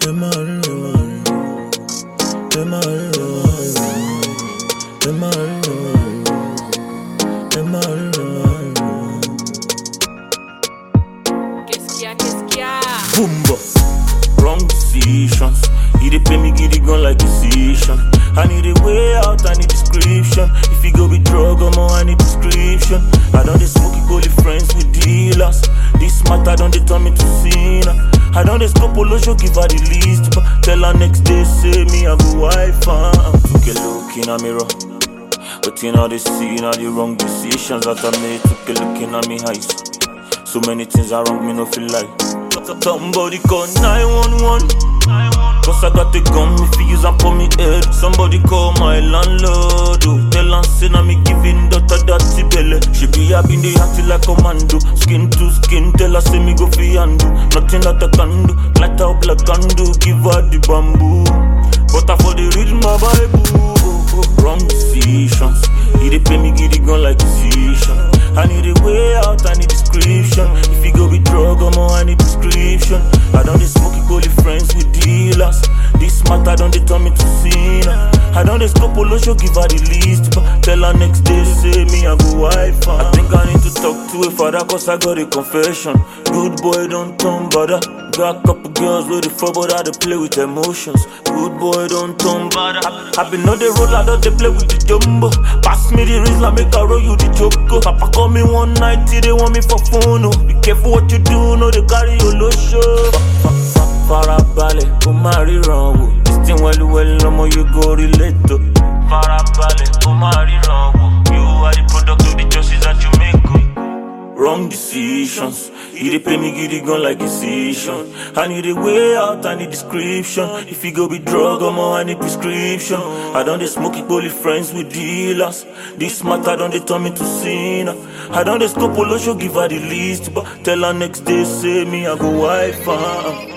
Dem a real, dem a real, dem a real, dem a real. Qu'est-ce qu'il y a, qu'est-ce qu'il y a Boomba. Wrong decisions. He dey pay me giddy gun like decision. I need a way out, I need description. If you go with drug, I'm I need prescription. I don't dey smoke holy friends with dealers. This matter don't dey turn me to sinner. I don't dey scope show give her the list, but tell her next day say me I go wife am. Took a look in a mirror. But you know they see now the wrong decisions that I made. Took a look in at me eyes. So many things are wrong, me no feel like. Somebody call 911. Cause I got the gun, if you use and for me head. Somebody call my landlord. Oh. Tell her say now me giving daughter dirty belly. She be having the acting like commando. Skin to skin, tell her say me go fi handle. Nothing that I can do. Light her up like candle, give her the bamboo. But I for the read my Bible. Wrong decisions. He dey pay me giddy gun like decision. I need a way out, I need description. If you go with drug, I'm I need prescription. I don't dey smoke holy friends with dealers. This matter don't dey turn me to sinner. I don't dey scope show give her the list, but tell her next day say me I go wife am. I think I need to talk to a father cause I got a confession. Good boy don't turn bother. Got a couple girls with the fuck, but I dey play with emotions. Good boy don't turn bother. I, I been on the road, I don't dey play with the jumbo. Pass me the Rizla, make I roll you the choco. Papa call me one night, till they want me for phone. Oh. Be careful what you do, no they carry your low show. Farabalẹ̀, kó má ríran wò. This thing wẹ́lúwẹ́lú lọ́mọ you go relate to. Farabalẹ̀, kó má ríran wò. You are the product of the choices that you make. Oh. Wrong decisions. He dey pay me giddy gun like decision. I need a way out, I need description. If you go with drug, I'm I need prescription. I don't dey smoke it, only friends with dealers. This matter don't dey turn me to sinner. I don't dey scope show give her the list, but tell her next day say me I go wife am.